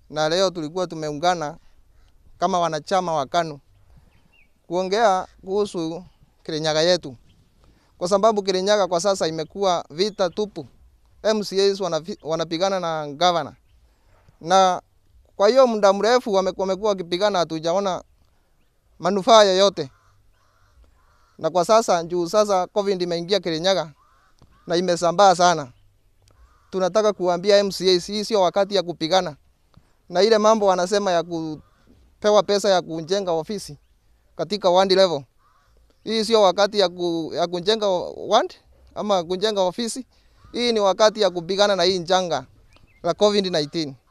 na leo tulikuwa tumeungana kama wanachama wa KANU kuongea kuhusu Kirinyaga yetu, kwa sababu Kirinyaga kwa sasa imekuwa vita tupu. MCAs wanafi- wanapigana na gavana, na kwa hiyo muda mrefu wame- wamekuwa wakipigana, hatujaona manufaa yoyote. Na kwa sasa juu sasa COVID imeingia Kirinyaga na imesambaa sana, tunataka kuambia MCAs hii sio wakati ya kupigana, na ile mambo wanasema ya kupewa pesa ya kujenga ofisi katika ward level, hii sio wakati ya, ku, ya kujenga ward ama kujenga ofisi. Hii ni wakati ya kupigana na hii njanga la COVID-19.